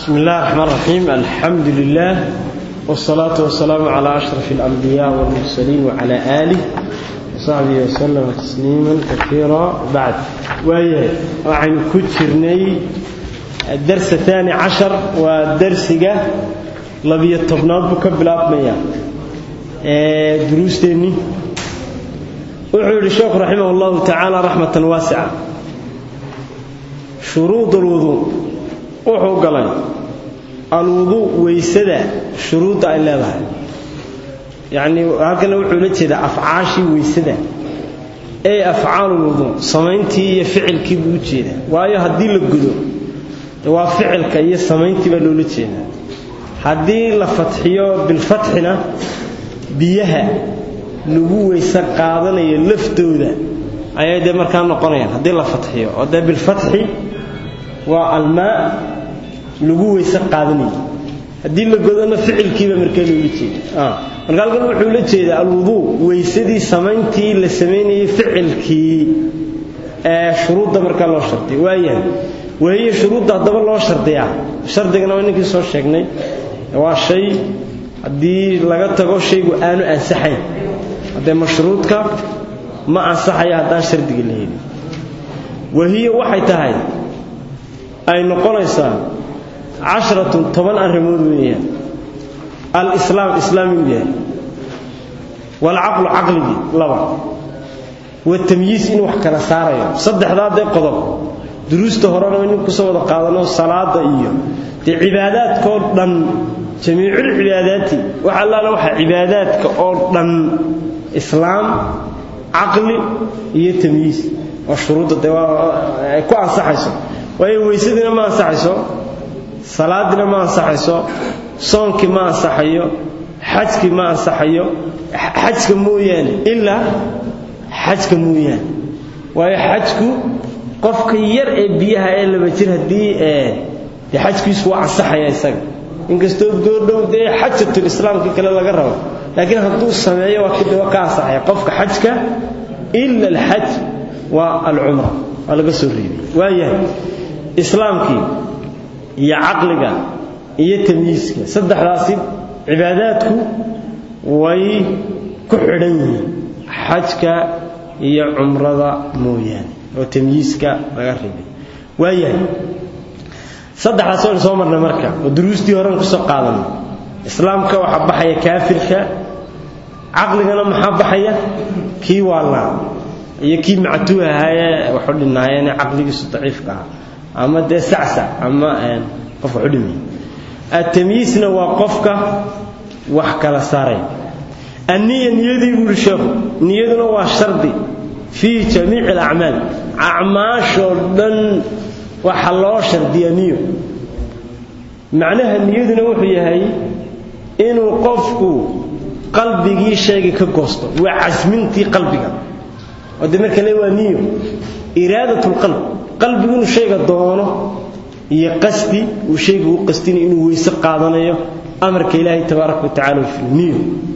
بسم الله الرحمن الرحيم الحمد لله والصلاة والسلام على أشرف الأنبياء والمرسلين وعلى آله وصحبه وسلم تسليما كثيرا بعد وهي وعن كترني الدرس الثاني عشر والدرس لبي الطبنات بكبلات مياه دروس تاني وحول الشيخ رحمه الله تعالى رحمة واسعة شروط الوضوء wuxuu galay alwuduu weysada shuruudda ay leedahay yacnii halkana wuxuu la jeedaa afcaashii weysada ee afcaalulwuduu samayntii iyo ficilkii buu u jeedaa waayo haddii la gudo waa ficilka iyo samayntii baa loola jeedaa haddii la fatxiyo bilfatxina biyaha lagu weyse qaadanayo laftooda ayay dee markaa noqonayaan haddii la fatxiyo oo dee bilfatxi waa almaa lagu weyse qaadanayay haddii la godona ficilkiiba markaa loola jeeda marka halkan wuxuu la jeedaa alwuduu weysadii samayntii la samaynayay ficilkii ee shuruudda markaa loo shardiya waayahay wahiya shuruudda haddaba loo shardiyaa shardigana waa ninkii soo sheegnay waa shay haddii laga tago shaygu aanu ansaxayn haddee mashruudka ma ansaxaya haddaan shardiga la helin wahiya waxay tahay ay noqonaysaa casharatun toban arrimood weeyaan alislaam islaam inuu yahay waalcaqlu caqligii laba watamyiis inuu wax kala saarayo saddexdaa dee qodob duruusta horena nin kusoo wada qaadano salaada iyo dee cibaadaadkaoo dhan jamiiculcibaadaati wax allaala waxa cibaadaadka oo dhan islaam caqli iyo tamyiis waa shuruudda dee ay ku ansaxayso waayo weysadiina ma ansaxayso salaadina ma ansaxayso soonkii ma ansaxayo xajkii ma ansaxayo xajka mooyaane ilaa xajka mooyaane waayo xajku qofka yar ee biyaha ee laba jir haddii dee xajkiisu waa ansaxaya isaga inkastoo goordhow dee xajatul islaamkii kale laga rabo laakiin hadduu sameeyo waa ka ansaxaya qofka xajka ila alxaj waa alcumra waa laga soo reebay waayahay islaamkii iyo caqliga iyo tamyiiska saddexdaasi cibaadaadku way ku xidhan yihiin xajka iyo cumrada mooyaane oo tamyiiska laga reebay waayahay saddexdaas waynu soo marnay marka oo duruustii horen kusoo qaadanay islaamka waxaa baxaya kaafirka caqligana maxaa baxaya kii waalnaa iyo kii mactuu ahaayee waxu dhinaayeen caqligiisu daciifka ah ama dee sacsac ama qof waxu dhimay atamyiisna waa qofka wax kala saaray anniya niyadii buuhi sheekhu niyaduna waa shardi fii jamiici alacmaal acmaashoo dhan waxa loo shardiya niyo macnaha niyaduna wuxuu yahay inuu qofku qalbigii shayga ka goosto waa casmintii qalbiga oo de marka le waa niyo iraadat lqalb qalbigu inuu shayga doono iyo qasdi uu shayga u qastinayo inuu weyse qaadanayo amarka ilaahay tabaaraka watacala niyo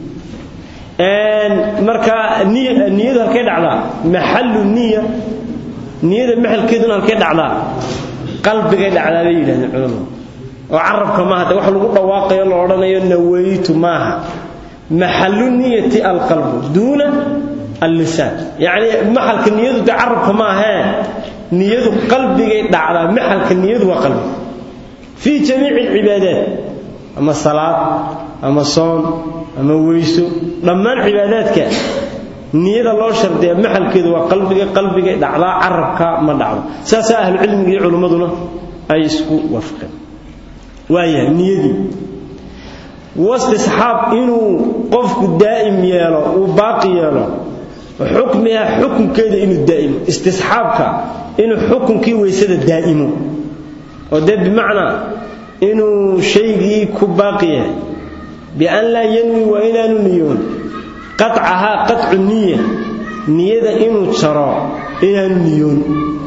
marka niyadu halkay dhacdaa maxalu niya niyada maxalkeeduna halkay dhacdaa qalbigay dhacdaa bay yidhahdeen culamadu oo carabka maaha de wax lagu dhawaaqayo la odhanayo nawaytu maaha maxalu niyati alqalbu duuna allisaan yacni maxalka niyadu dee carabka maahee niyadu qalbigay dhacdaa maxalka niyadu waa qalbi fii jamiici alcibaadaat ama salaad ama soon ama weyso dhammaan cibaadaadka niyada loo shardiya maxalkeedu waa qalbiga qalbigay dhacdaa carabka ma dhacdo saasaa ahlucilmiga iyo culimmaduna ay isku waafaqeen waayahay niyadii wastisxaab inuu qofku daa'im yeelo uu baaqi yeelo xukmiha xukunkeeda inuu daa'imo istisxaabka inuu xukunkii weysada daa'imo oo dee bimacnaa inuu shaygii ku baaqi yahay bian laa yanwi waa inaanu niyoon qacahaa qacu niya niyada inuu jaro inaanu niyoon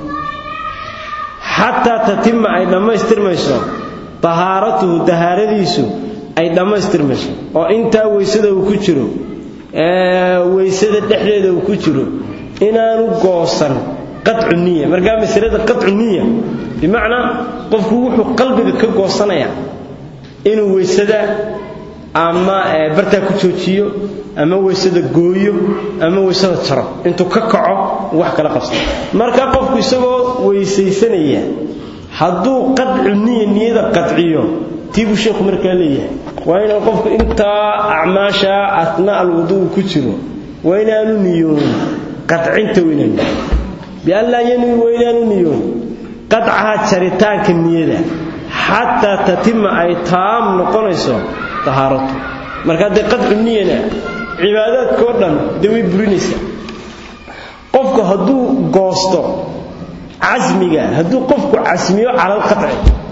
xataa tatima ay dhammaystirmayso tahaaratuhu tahaaradiisu ay dhammaystirmayso oo intaa weysada uu ku jiro weysada dhexdeeda uu ku jiro inaanu goosan qacu niya markaa masalada qacu niya bimacnaa qofku wuxuu qalbiga ka goosanayaa inuu weysada ama bartaa ku joojiyo ama weysada gooyo ama weysada jaro intuu ka kaco wax kala qabsa marka qofku isagoo weysaysanaya hadduu qadcu niya niyada qadciyo tii buu sheekhu markaa leeyahay waa inaan qofku intaa acmaasha atna alwuduu ku jiro waa inaanu niyoon qadcinta weynaanu bianlaa yanwi waa inaanu niyoon qadcaha jaritaanka niyada xataa tatima ay taam noqonayso tahaaratu marka haddee qadcu niyana cibaadaadkao dhan dee way burinaysaa qofku hadduu goosto casmiga hadduu qofku casmiyo cala alqaci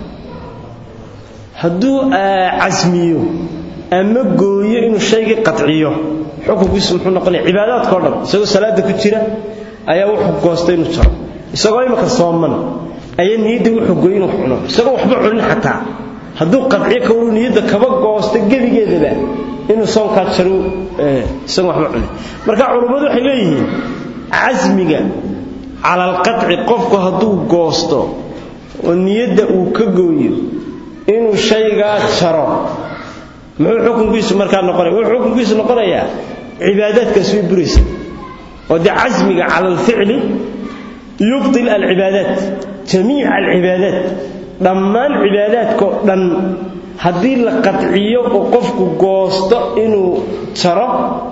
hadduu casmiyo ama gooyo inuu shaygii qadciyo xukunkiisu muxuu noqonaya cibaadaadkao dhan isagoo salaada ku jira ayaa wuxuu goostay inuu jaro isagoo imika sooman ayaa niyadda wuxuu gooy inuu cuno isagoo waxba cunin xataa hadduu qadciyo kawru niyadda kaba goosto gebigeedaba inuu soonkaa jaro isagoo waxba cunin marka culummadu waxay leeyihiin casmiga cala alqaci qofku hadduu goosto oo niyadda uu ka gooyo inuu shaygaa jaro muxuu xukunkiisu markaa noqonaya wuxuu xukunkiisu noqonayaa cibaadaadkaas way buraysa oo dee casmiga cala alficli yubtil alcibaadaat jamiica alcibaadaat dhammaan cibaadaadkao dhan haddii la qadciyo oo qofku goosto inuu jaro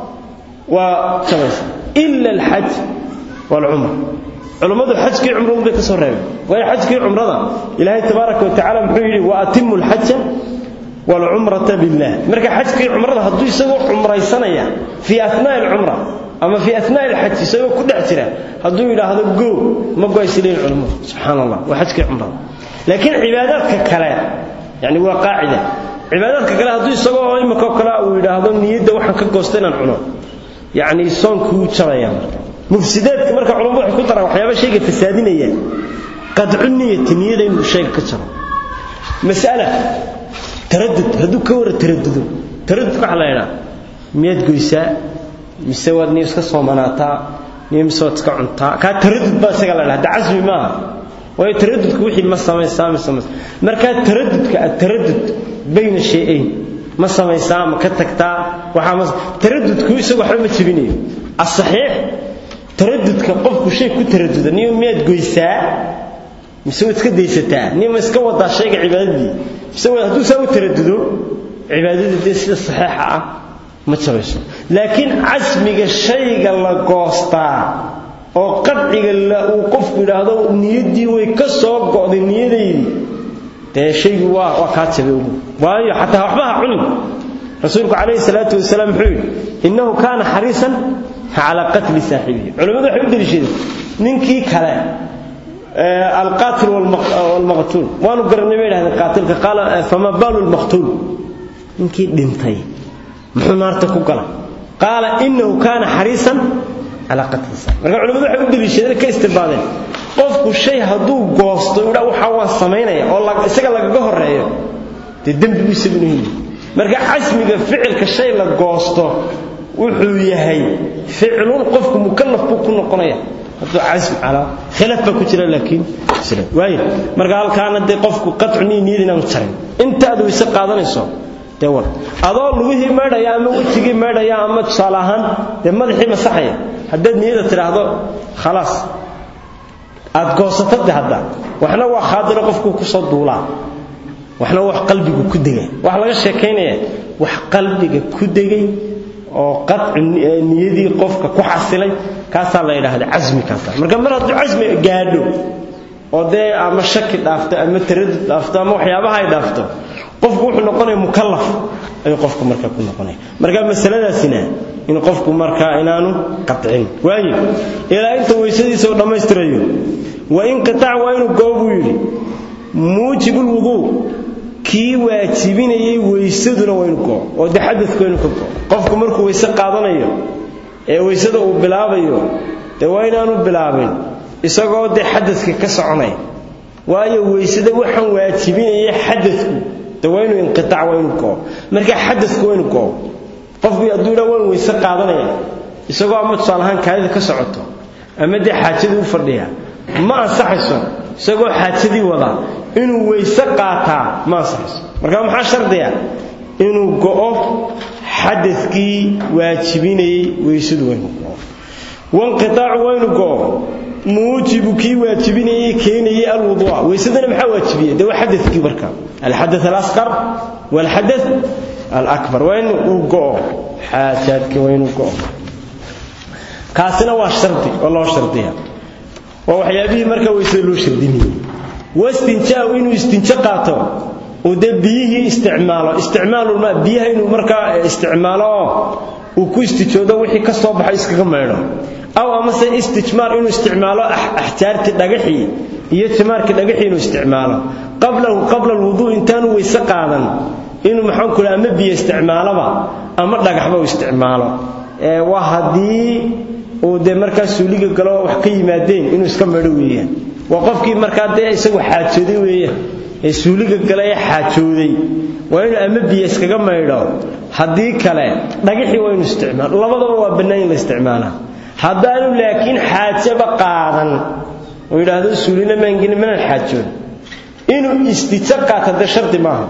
waa jabaysa ila alxaj waalcumra culummadu xajkii cumradu bay ka soo reebeen waayo xajkii cumrada ilaahay tabaaraka wa tacala muxuu yidhi wa atimu alxaja waalcumrata billah marka xajkii cumrada hadduu isagoo cumraysanaya fii anaa'i alcumra ama fii anaa'i alxaj isagoo ku dhex jira hadduu yidhaahdo go ma goaysileyn culummadu subxaana allah waa xajkii cumrada laakiin cibaadaadka kale yani waa qaacida cibaadaadka kale hadduu isagoo imikoo kale uu yidhaahdo niyadda waxaan ka goosta inaan cuno yacni soonkuu jabaya marka mufsidaadka marka culamadu waxay ku daraan waxyaaba shayga fasaadinaya qadcu niyati niyada inuu shayga ka jaro mas'ala taradud hadduu ka wara taradudo taradud waxa la yidhaha miyaad goysaa mise waad niyo iska soomanaataa niyo mise waad iska cuntaa kaa taradud baa isaga la dhaha hadda casmi maaha waayo taradudka wixii ma samaysaa mise ma markaa taradudka ataradud bayna shay-ayn ma samaysaa ma ka tagtaa waxaa ma taradudku isagu waxba ma jebinayo asaxiix taradudka qofku shay ku taraduda niyo miyaad goysaa mise waad iska daysataa niyo ma iska wadaa shayga cibaadadii mise hadduu saa u taradudo cibaadadii dee sida saxiixa ah ma jabayso laakiin casmiga shayga la goostaa oo qadciga uu qofku yidhaahdo niyaddii way ka soo go'day niyadaydii dee shaygu waa waa kaa jabay ugu waayo xataa waxba ha cunin rasuulku calayhi salaatu wasalaam muxuu yidhi innahu kaana xariisan calaa qatli saaxibihi culimmadu waxay u deliishadeen ninkii kale alqaatil walmaqtuul waanu garanay bay yidhahdeen qaatilka qaala fama baalu lmaqtuul ninkii dhintay muxuu naarta ku galay qaala innahu kaana xariisan calaa qatli saaxibi marka culimmadu waxay u deliishadeen ka istimbaadeen qofku shay hadduu goosto idha waxa waan samaynaya oo isaga lagaga horeeyo dee dembi buu isaguna heli marka casmiga ficilka shay la goosto wuxuu yahay ficlun qofku mukallaf buu ku noqonaya hadduu casm calaa khilaaf baa ku jira laakiin waayo marka halkaana dee qofku qatcu niy niyad inaanu jarin inta aad weyse qaadanayso dee war adoo lugihii meedhaya ama wejigii meedhaya ama tusaale ahaan dee madaxii masaxaya haddaad niyada tidhaahdo khalaas aad goosato de hadda waxna waa khaadiro qofku ku soo duulaa waxna wax qalbigu ku degay wax laga sheekaynaya wax qalbiga ku degay oo qadci niyadii qofka ku xasilay kaasaa la yidhaahda casmi kaasa marka mar hadduu casmi gaadho oo dee ama shaki dhaafto ama taradud dhaafto ama waxyaabaha ay dhaafto qofku wuxuu noqonaya mukallaf ayuu qofku marka ku noqonaya marka masaladaasina in qofku markaa inaanu qatcin waayo ilaa inta weysadiisa uu dhammaystirayo wa inqitaac waa inuu goo buu yidhi muujibul wuduu kii waajibinayay weysaduna waa inuu goo oo dee xadadku waa inuu ka goo qofku markuu weyse qaadanayo ee weysada uu bilaabayo dee waa inaanu bilaabin isagoo dee xadadka ka soconaya waayo weysada waxaan waajibinaya xadadku dee waa inuu inqitaac waa inuu goo marka xadadku waa inuu goo qofku hadduu idhaa waan weyse qaadanaya isagoo ama tusaale ahaan kaadida ka socoto ama dee xaajadii u fadhiya ma ansaxayso isagoo xaajadii wada inuu weyse qaataa ma ansaxayso marka maxaa shardiya inuu go'o xadadkii waajibinayey weysadu waynu go'o wanqitaacu waynu go'o muujibu kii waajibinayey keenayey alwuduuca weysadana maxaa waajibiyey dee waa xadadkii marka alxadath alasqar walxadath alakbar waa in uu go'o xaajaadkii waa inuu go'o kaasina waa shardi oo loo shardiya waa waxyaabihii marka weysada loo shardinayey wastinjaahu inuu istinjo qaato uu dee biyihii isticmaalo isticmaalulma biyaha inuu markaa isticmaalo oo uu ku istijoodo wixii ka soo baxo iskaga maydho aw amase istijmaar inuu isticmaalo axjaartii dhagaxii iyo jimaarkii dhagaxii inuu isticmaalo qablahu qabla alwuduu intaanu weyse qaadan inuu maxaan ku ama biyo isticmaaloba ama dhagaxba uu isticmaalo waa haddii uu dee markaa suuliga galo wax ka yimaadeen inuu iska maydho weeyaan waa qofkii markaa dee isagu xaajooday weeyaan ee suuliga gala ee xaajooday waa inuu ama biyo iskaga maydho haddii kale dhagaxii waa inuu isticmaalo labadaba waa bannaan in la isticmaalaa haddaanu laakiin xaajaba qaadan oo yidhaahdo suulina maangeni manaan xaajoon inuu istijo qaata dee shardi maaha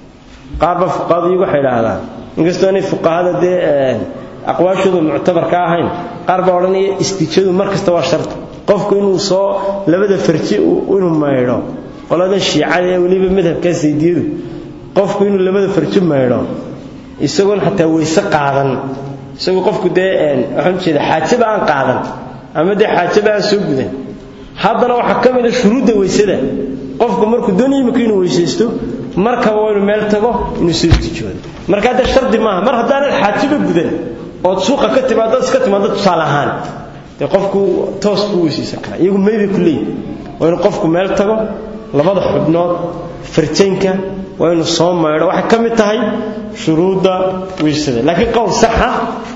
qaarba fuqahadu iyagu waxay idhaahdaan inkastoo inay fuqahada dee aqwaashoodu muctabar ka ahayn qaar baa odhanaya istijadu mar kasta waa shardi qofku inuu soo labada farji inuu maydho qoladan shiicada ee weliba madhabkaa saydiyadu qofku inuu labada farji maydho isagoon xataa weyse qaadan isagoo qofku dee waxaan ujeeda xaajaba aan qaadan ama dee xaajaba aan soo gudan haddana waxaa ka mid a shuruudda weysada qofku markuu doonaya imika inuu weysaysto markaba waa inuu meel tago inuu soo istijoodo markaa dee shardi maaha mar haddaanad xaajaba gudan ood suuqa ka timaado iska timaado tusaale ahaan dee qofku toos buu weysaysan karaa iyagu maybay ku leeyihin waa inuu qofku meel tago labada xubnood farjaynka waa inuu soo maydho waxay ka mid tahay shuruudda weysada laakiin qowl saxa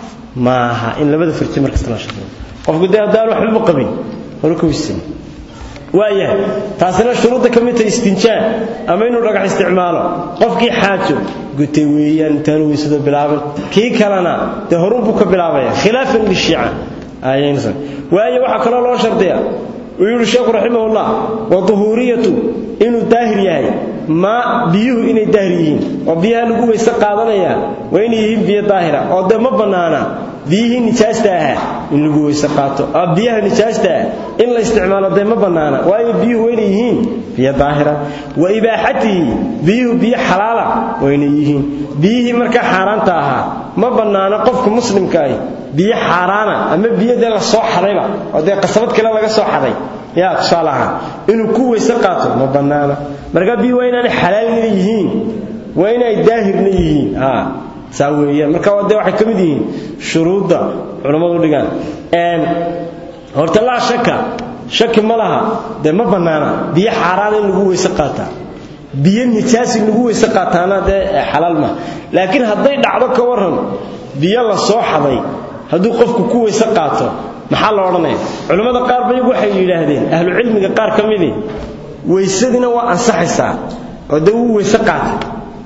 maaha in labada farji markasta la shaqeeyo qofku dee haddaan waxbaba qabin hore ka weysay waayahay taasina shuruudda ka mid tahay istinjaa ama inuu dhagax isticmaalo qofkii xaajo gutay weeyaan intaanu weysada bilaabin kii kalena dee horunbuu ka bilaabaya khilaafan lishiica ayaynasan waayo waxaa kaloo loo shardiya uu yidhi sheekhu raximahullah wa duhuuriyatu inuu daahir yahay ma biyuhu inay daahir yihiin oo biyaha lagu weyse qaadanaya waa inay yihiin biyo daahira oo dee ma bannaana biyihii nijaasta ahaa in lagu weyse qaato biyaha nijaasta ah in la isticmaalo dee ma bannaana waayo biyuhu waa inay yihiin biyo daahira wa ibaaxatihi biyuhu biyo xalaala waa inay yihiin biyihii markaa xaaraanta ahaa ma bannaano qofka muslimka ahi biyo xaaraana ama biyo dee la soo xadayba oo dee qasabad kale laga soo xaday yaa tusaale ahaan inuu ku weyse qaato ma bannaana markaa biyo waa inaanay xalaalna yihiin waa inay daahirna yihiin saa weeyaan marka dee waxay ka mid yihiin shuruudda culammadu dhigaan horta laa shaka shaki ma laha dee ma bannaana biyo xaaraana in lagu weyse qaataa biyo nijaas in lagu weyse qaataana dee xalaal ma laakiin hadday dhacdo ka warran biyo la soo xaday hadduu qofku ku weyse qaato maxaa la odhanaya culimmada qaar ba iyagu waxay yidhaahdeen ahlucilmiga qaar ka midii weysadina waa ansaxaysaa oo dee wuu weyse qaatay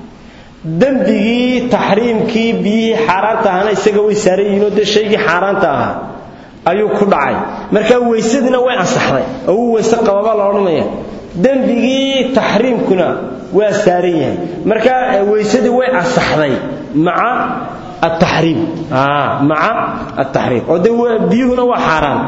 dembigii taxriimkii biyihii xaaraanta ahana isaga way saaran yihiinoo dee shaygii xaaraanta ahaa ayuu ku dhacay markaa weysadina way ansaxday oo wuu weyse qababaa la odhanaya dembigii taxriimkuna waa saaran yahay markaa weysadii way ansaxday maca ataxriim maca ataxriim oo dee biyuhuna waa xaaraan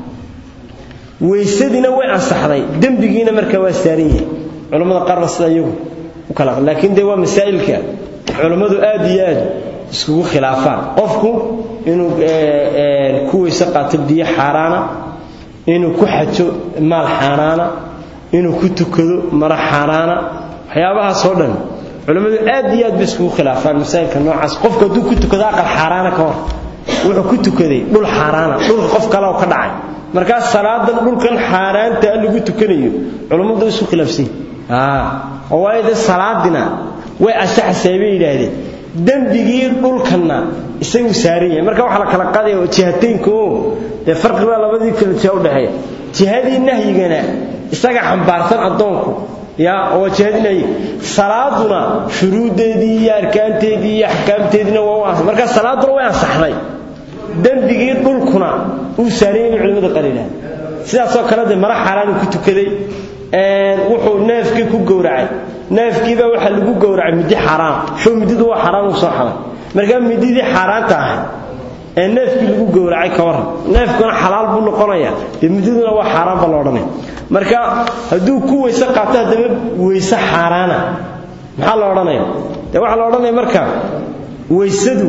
weysadina way ansaxday dembigiina markaa waa saaran yahay culammada qaarba sida iyagu u kala laakiin dee waa masaa'ilka culammadu aad iyo aad iskugu khilaafaan qofku inuu ku weyse qaato biyo xaaraana inuu ku xajo maal xaaraana inuu ku tukado mara xaaraana waxyaabahaasoo dhan culammadu aad iyo aad bay iskugu khilaafaan masaa'ilka noocaas qofku hadduu ku tukado aqal xaaraana ka hor wuxuu ku tukaday dhul xaaraana dhulka qof kale oo ka dhacay markaas salaadan dhulkan xaaraanta lagu tukanayo culammadu isku khilaafsan oo waayo dee salaadina way ansaxaysaa bay yidhaahdeen dembigii dhulkanna isagu saaran yahay marka waxaa la kala qaadaya jihateynka oo dee farqi baa labadii kala jiha udhexeeya jihadii nahyigana isaga xambaarsan addoonku ya oo jihadii nahyiga salaaduna shuruuddeedii iyo arkaanteedii iyo axkaamteediina waa u ansa marka salaaduna way ansaxday dembigii dhulkuna uu saaran yahay culimada qaar yidhahda sidaasoo kale dee mara xaaraanu ku tukaday wuxuu neefkii ku gowracay neefkiibaa waxaa lagu gowracay midi xaaraan show mididu waa xaaraan uu soo xalay markaa mididii xaaraanta ahayd ee neefkii lagu gowracay ka warran neefkuna xalaal buu noqonayaa dee mididuna waa xaaraan baa la odhanaya marka hadduu ku weyse qaato haddaba weyse xaaraana maxaa la odhanaya dee waxaa la odhanaya marka weysadu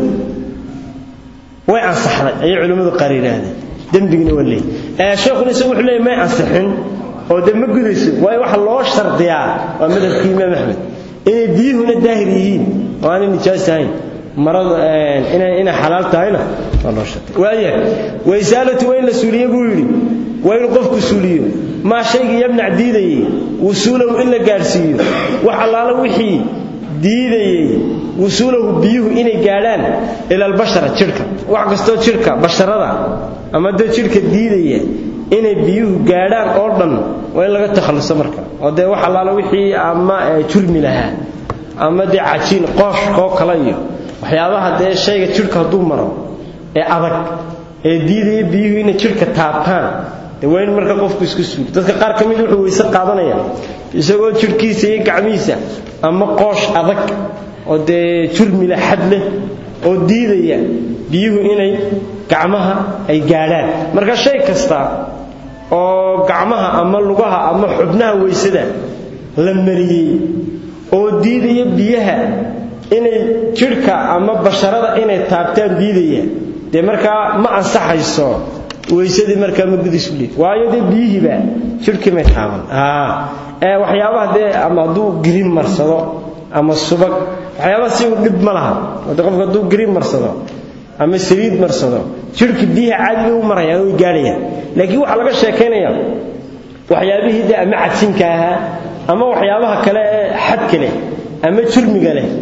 way ansaxday ayay culimmadu qaar yidhaahdeen dembigina waa leey sheekhuna isagu wuxuu leeyay may ansixin oo dee ma gudayso waayo waxa loo shardiyaa waa madhabkii imaam axmed inay biyuhuna daahir yihiin oo aanay nijaas ahayn marada inay inay xalaal tahayna waa loo shardiya waayahay waysaalatu waa in la suuliyo buu yidhi waa inuu qofku suuliyo maa shaygii yamnac diidayey wusuulahu in la gaadhsiiyo wax allaala wixii diidayey wusuulahu biyuhu inay gaadhaan ila albashara jidhka wax kastoo jidhka basharada ama dee jidhka diidaya inay biyuhu gaadhaan oo dhan waa in laga takhalluso marka oo dee wax allaala wixii ama jurmi lahaa ama dee cajiin qooshkoo kale iyo waxyaabaha dee shayga jidhka hadduu maro ee adag ee diidaya biyuhu inay jidhka taabtaan dee waa in marka qofku iska suuli dadka qaar ka mid wuxuu weyse qaadanaya isagoo jidhkiisa iyo gacmihiisa ama qoosh adag oo dee jurmila xad leh oo diidaya biyuhu inay gacmaha ay gaadhaan marka shay kasta oo gacmaha ama lugaha ama xubnaha weysada la mariyey oo diidaya biyaha inay jidhka ama basharada inay taabtaan diidaya dee markaa ma ansaxayso weysadii markaa ma gudishu leey waayo dee biyihiiba jidhkii may taaban waxyaabaha dee ama hadduu girin marsado ama subag waxyaabaha si dhib ma laha de qofka hadduu girin marsado ama saliid marsado jidhka biyaha caadiga u marayaan way gaadhayaan laakiin waxaa laga sheekaynaya waxyaabihii dee ama cadsinka ahaa ama waxyaabaha kale ee xadka leh ama jurmiga leh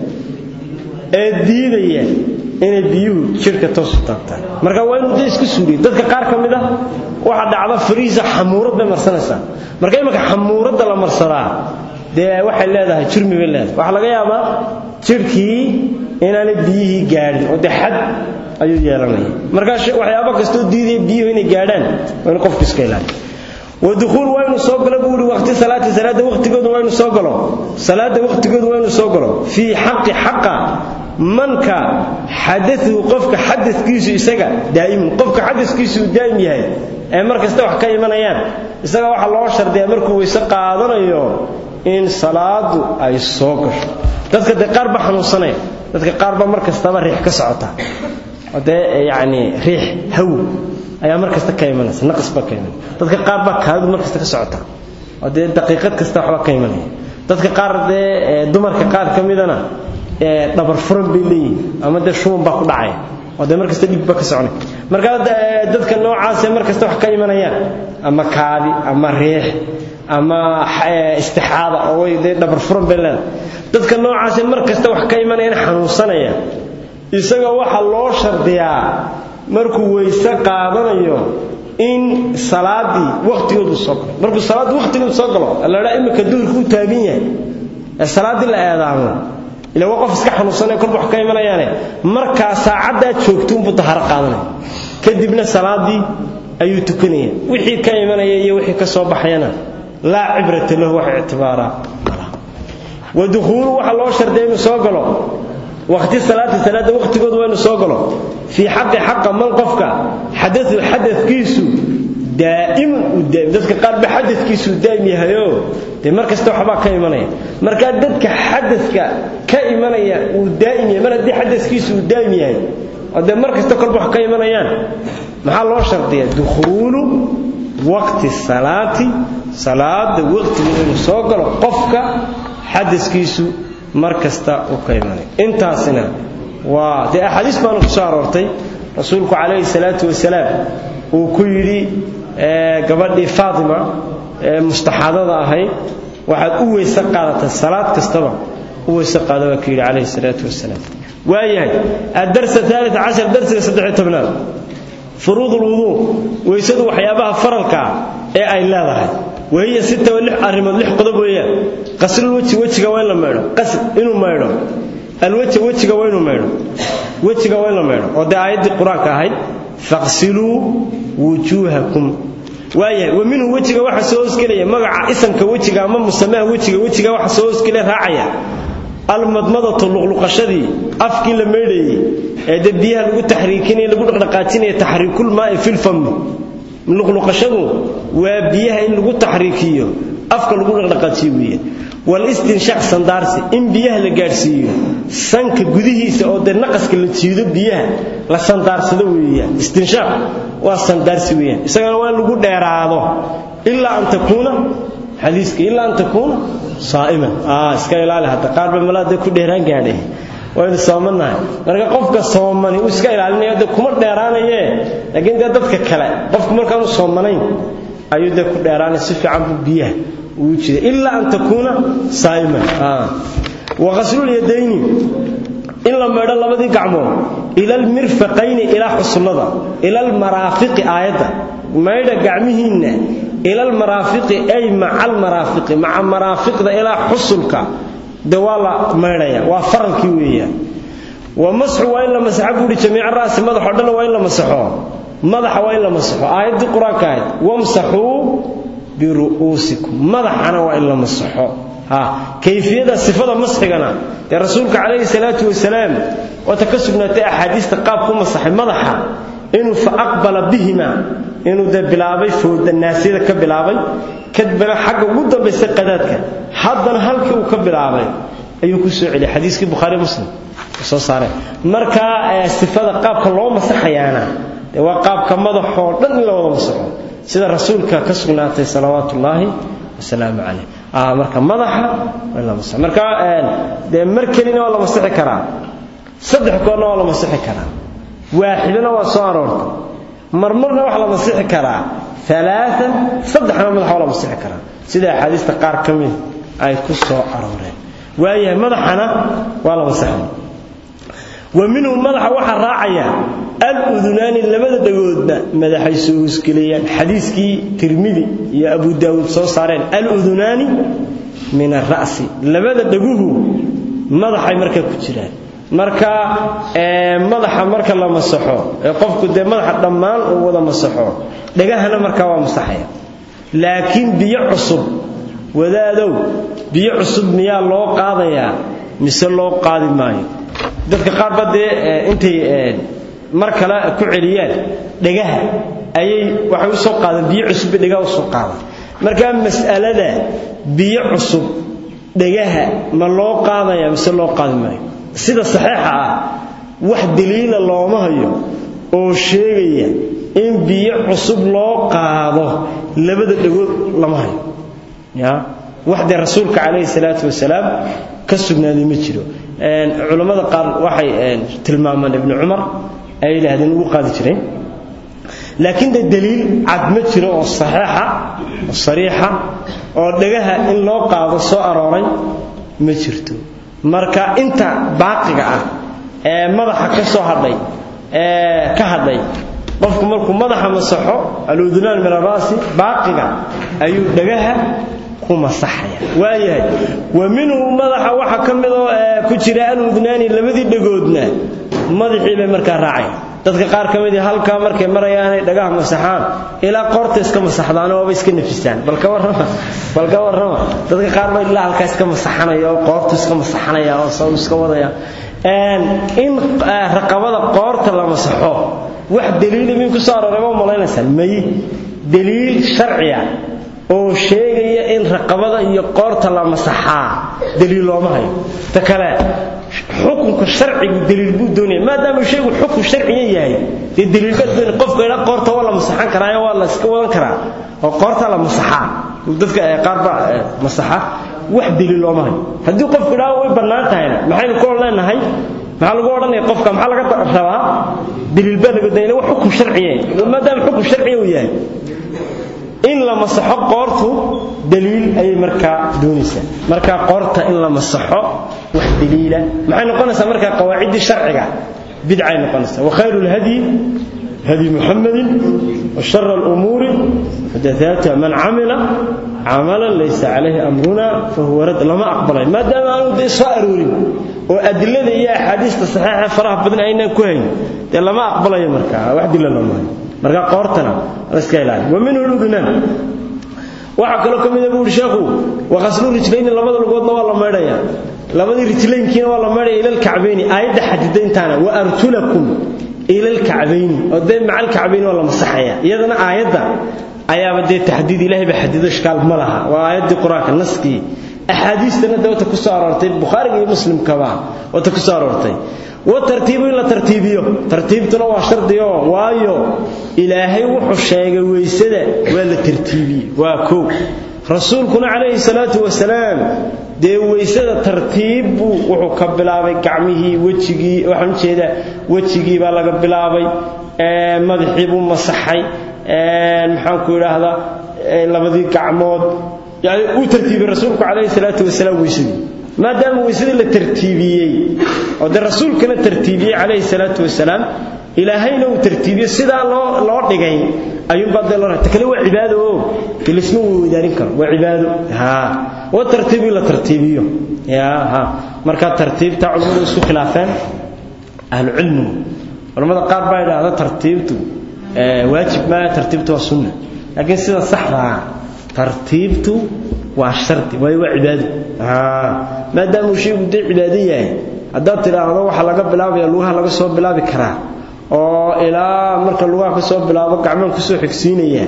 ee diidaya inay biyuhu jidhka toos u taabtaan marka waa inuu dee isku suuriyo dadka qaar ka mid ah waxaa dhacda fariisa xamuurad bay marsanaysaa marka imanka xamuuradda la marsadaa dee waxay leedahay jurmi bay leedahay waxaa laga yaabaa jidhkii inaanay biyihii gaadhin oo dee xad ayuu yeelanaya markaa waxyaaba kastoo diidaya biyuhu inay gaadhaan waa inu qofku iska ilaaliyo ودخول وين سو غلو بوري وقت صلاه صلاه وقتigooda waynu soo galo salaada waqtigooda waynu soo galo fi haqqi haqqa manka hadathu qofka hadathkiisu isaga daa'im qofka hadathkiisu daa'im yahay ee markasta wax ka imanayaan isaga waxa loo shardiyaa markuu weyse qaadanayo in salaadu ay soo gasho dadka de qaar ba xanuunsanaya dadka qaar ba markastaba riix ka socota wadee yaani riix haw ayaa mar kasta ka imanaysa naqas ba ka imanaya dadka qaar baa kaadu mar kasta ka socota oo dee daqiiqad kasta waxba ka imanaya dadka qaar dee dumarka qaar ka midana dhabar furan bay leeyihin ama dee shuban baa ku dhacaya oo dee mar kasta dhig ba ka soconay marka dadka noocaas mar kasta wax ka imanayaan ama kaadi ama riix ama istixaada oo way dee dhabar furan bay leedahay dadka noocaas mar kasta wax ka imanayaan xanuunsanaya isaga waxa loo shardiyaa markuu weyse qaadanayo in salaadii waqtigeedu soo galo markuu salaad waqtigeedu soo galo alla imika duhurku u taagan yahay ee salaadii la eedaamo ila waa qof iska xanuunsanay kolba wax ka imanayaane markaa saacaddaa joogto unbuu daharo qaadanaya kadibna salaadii ayuu tukanaya wixii ka imanaya iyo wixii ka soo baxayana laa cibrata lahu wax ictibaaraa ودخول waxa loo shardiyaa inuu soo galo waqti salaada salaada waqtigooda waa inuu soo galo fi xaqi xaqa man qofka xadathu xadathkiisu daa'im daa'im dadka qaar ba xadathkiisu daa'im yahayo de markasta waxba ka imanaya marka dadka xadathka ka imanaya uu daa'im yahay mar hadii xadathkiisu uu daa'im yahay oo de markasta kolba wax ka imanayaan maxaa loo shardiyaa dukhuulu waqti salaati salaada waqtigeeda inuu soo galo qofka xadathkiisu markasta uu ka imanay intaasina waa dee axaadiis baanu ku soo aroortay rasuulku calayhi salaatu wasalaam uu ku yidhi gabadhii faatima ee mustaxaadada ahayd waxaad u weyse qaadataa salaad kastaba u weyse qaada waa ku yidhi calayhi salaatu wasalaam waayahay addars الثالث عشر darsiga saddex tobnaad furuud ulwuduu weysadu waxyaabaha faralka ee ay leedahay wahiya sita lix arrimood lix qodob weeyaan qaslul weji wejiga waa in la maydho qasl inuu maydho alweja wejiga waa inuu maydho wejiga waa in la maydho oo dee aayaddii qur-aanka ahayd faqsiluu wujuuhakum waayahay wa minhu wejiga waxa soo hosgelaya magaca isamka wejiga ama musamaha wejiga wejiga waxa soo hosgelaya raacaya almadmadatu luqluqashadii afkii la meedhayey ee dee biyaha lagu taxriikinaya lagu dhaqdhaqaajinaya taxriikul maa'i fil fami luqluqashadu waa biyaha in lagu taxriikiyo afka lagu dhaqdhaqaajiyo weeye walistinshaaq sandaarsi in biyaha la gaadhsiiyo sanka gudihiisa oo dee naqaska la jiido biyaha la sandaarsado weeyaan istinshaaq waa sandaarsi weeyaan isagana waa in lagu dheeraado ilaa an takuuna xadiiska ilaa an takuuna saa'iman aa iska ilaali hadda qaar ba malaada ku dheeraan gaadhay waynu soomanahay marka qofka soomani uu iska ilaalinayo dee kuma dheeraanaye laakiin dee dadka kale qofku markaanu soomanayn ayuu dee ku dheeraanaya si fiican buu biyaha ugu jida ilaa an takuuna saa'iman wa ghaslul-yadayni in la meedho labadii gacmood ila almirfaqayni ilaa xusullada ila almaraafiqi aayadda maydha gacmihiinna ila almaraafiqi ay maca almaraafiqi maca maraafiqda ilaa xusulka de waa la maydhaya waa faralkii weeyaan wa masxu waa in la masaxo buuhi jamiica ra'si madaxoo dhanna waa in la masaxo madaxa waa in la masaxo aayaddii qur-aanka ahayd wamsaxuu biru'uusikum madaxana waa in la masaxo ha kayfiyada sifada masxigana ee rasuulka calayhi salaatu wasalaam waata ka sugnaatay axaadiista qaabku masaxay madaxa inuu fa aqbala bihima inuu dee bilaabay fooda naasiyada ka bilaabay kadibna xagga ugu dambaysa qadaadka haddana halkii uu ka bilaabay ayuu ku soo celiyay xadiiskii bukhaari muslim soo saareen marka sifada qaabka loo masaxayaana dee waa qaabka madaxoo dhan in la wada masaxo sida rasuulka ka sugnaatay salawaatullaahi wasalaamu calayh marka madaxa waa in la masaxo marka dee mar kelina waa la masixi karaa saddex koorna waa la masixi karaa waaxidana waa soo aroortay marmarna waxa la masixi karaa alaaan saddexna madaxa waa la masixi karaa sida axaadiista qaar ka mid ay ku soo arooreen waayahay madaxana waa la masaxay wa minhu madaxa waxaa raacaya aludunaani labada dhagoodba madaxay soo hosgelayaan xadiiskii tirmidi iyo abu daawuud soo saareen aludunaani min ara'si labada dhaguhu madaxay markaa ku jiraan marka madaxa marka la masaxo ee qofku dee madaxa dhammaan uu wada masaxo dhagahana markaa waa masaxaya laakiin biyo cusub wadaadow biyo cusub miyaa loo qaadayaa mise loo qaadi maayo dadka qaar ba dee intay mar kale ku celiyaan dhagaha ayay waxay u soo qaadeen biyo cusub bay dhagaha u soo qaadaan markaa mas'alada biyo cusub dhagaha ma loo qaadaya mise loo qaadi maayo sida saxiixa ah wax daliila looma hayo oo sheegaya in biyo cusub loo qaado labada dhagood lama hayo ya wax dee rasuulka calayhi salaatu wasalaam ka sugnaaday ma jiro culammada qaar waxay tilmaamaan ibnu cumar ay yidhaahdeen ugu qaadi jireen laakiin de daliil cad ma jiro oo saxiixa oo sariixa oo dhagaha in loo qaado soo arooray ma jirto marka inta baaqiga ah ee madaxa ka soo hadhay ee ka hadhay qofku markuu madaxa masaxo aludunaan min arasi baaqiga ayuu dhagaha ku masaxaya waayahay wa minhu madaxa waxa ka mid oo ku jira aludunaani labadii dhagoodna madaxii bay markaa raacay dadka qaar ka mid halkaa markay marayaanay dhagaha masaxaan ilaa qoorta iska masaxdaan waaba iska nafisaan bal ka warrama bal ka warrama dadka qaar baa ilaa halkaa iska masaxanaya oo qoortu iska masaxanaya oo saw iska wadaya in raqabada qoorta la masaxo wax daliila min ku soo arooray ma malaynaysaan may daliil sharciya oo sheegaya in raqabada iyo qoorta la masaxaa daliil looma hayo ta kale xukunka sharcigu daliil buu doonaya maadaama shaygu xukun sharciya yahay dee daliil baa doonaya qofka ilaa qoorta waa la masaxan karaa waa la iska wadan karaa oo qoorta la masaxaa dadka qaar baa masaxa wax daliil looma hayo haddii qofku idhaa way bannaan tahayna maxaynu ku leenahay maxaa lagu odhanaya qofka maxaa laga rabaa daliil baa laga doonaya wax xukun sharciya maadaama xukun sharciya uu yahay in la masaxo qoortu daliil ayay markaa doonaysaa markaa qoorta in la masaxo wax daliila maxay noqonaysaa markaa qawaaciddii sharciga bidcay noqonaysaa wakhayru lhadyi hadi muxamadin washara alumuuri muxdathaatuha man camila camalan laysa calayhi amruna fahuwa rad lama aqbalay maadaama aanu dee soo aroorin oo adilada iyo axaadiista saxiixa faraha badan aynaan ku hayn dee lama aqbalayo markaa wax dila lama hayo marka qoortana la iska ilaaliyo wa minhu ludunaan waxaa kaloo ka mid a buuri sheekhu waqaslu rijlayni labada lugoodna waa la maydhaya labadii rijlaynkiina waa la maydhaya ila alkacbayni aayadda xadida intaana wa arjulakum ila alkacbayni oo dee maca alkacbayni waa la masaxaya iyadana aayadda ayaaba dee taxdiid ilaahay ba xadido ishkaal ma laha waa aayaddii qur-aanka naskii axaadiistana dee wata ku soo aroortay bukhaariga iyo muslimkaba wata ku soo aroortay watartiibu in la tartiibiyo tartiibtuna waa shardiyo waayo ilaahay wuxuu sheegay weysada waa la tartiibiyey waa kow rasuulkuna calayhi salaatu wasalaam dee weysada tartiib buu wuxuu ka bilaabay gacmihii wejigii waxaan ujeedaa wejigii baa laga bilaabay madaxii buu masaxay maxaanku idhaahdaa labadii gacmood yani uu tartiibiyey rasuulku calayhi salaatu wasalaam weysadii maadaama weysadii la tartiibiyey oo dee rasuulkana tartiibiyey calayhi salaatu wasalaam ilaahayna uu tartiibiyo sidaa loo loo dhigay ayuunbaa dee loo ta kale waa cibaado oo dee laisma weydaarin karo waa cibaado ha waa tartiib in la tartiibiyo ya ha marka tartiibta culimmadu isku khilaafeen ahlucilmigu culimmada qaar baa idhaahda tartiibtu waajib maa tartiibtu waa sunna laakiin sida saxdaa tartiibtu waa shardi waayo waa cibaado maadaama uu shaygu dee cibaado yahay haddaad tidhaahdo waxaa laga bilaabaya lugaha laga soo bilaabi karaa oo ilaa marka lugaha ka soo bilaabo gacmaan kusoo xigsiinaya